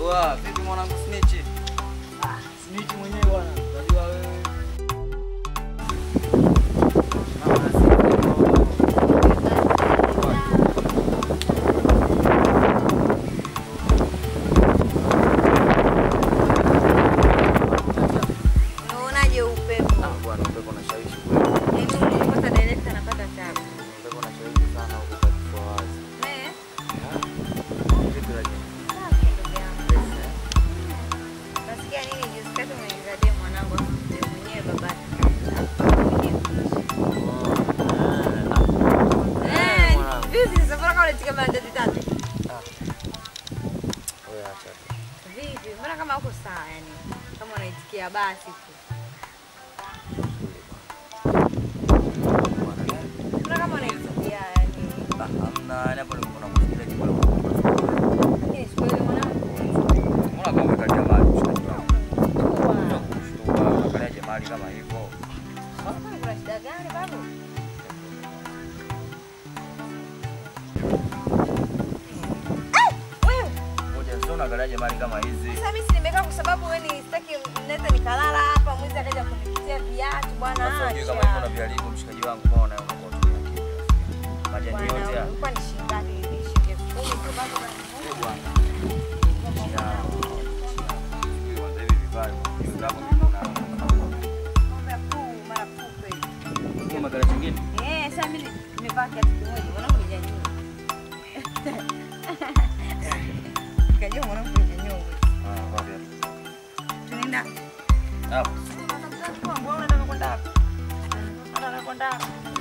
Oa, vipi mwanangu Snitch? Ah, snitch mwenyewe bwana. Unajua wewe. Mama nasikia. Unaonaje upepo? Ah, bwana upepo unashawishi kweli. Yaani ukipata director anapata tabu. Upepo unashawishi sana huko kwa kifua wazi. Eh? Vipi lakini? Safi ndugu yangu. Nasikia nini juzi kati umeingiza demu mwanangu afu mwenyewe babake. Eh, mwanangu. vipi sasa mbona kama unatika mandati tatu? Wewe acha tu. Vipi? Mbona kama uko sawa yani? Kama unaitikia basi tu. Bwana gani? Mbona kama unaitikia yani? Ah, hamna, yani hapo nilikuwa nakusikia jibu la Lakini siku ile mwanangu. Mbona kama umekalia mali mshikaji wangu? Kwa. Kushtua, unakaliaje mali kama hivyo? Kwani kuna shida gani babu? Ah! Wewe Ngoja sio unakaliaje mali kama hizi? Sasa mimi si nimekaa kwa sababu wewe ni sitaki naweza nikalala hapa mwizi akaja kunipitia viatu bwana. Sasa ujue kama acha. hivyo unaviharibu mshikaji wangu, mbona unakuwa tu na kimya? Majani Bwana, yote haya. ulikuwa ni shilingi ngapi hivi? Shilingi elfu kumi tu bado Eh, bwana. Chia. Sijui kwanza hivi vibaya, hivi hapo kuna- Mambo ya puu, mara puu kweli. Hiyo magari chingine? Eh, sasa mimi nimevaa kiatu kimoja, mwanangu nijanyua. Kajua mwanangu nijanyua. Ah, wapi hapo? Tunaenda. Hapo. Mbona unataka kwenda wapi? Unataka kwenda wapi?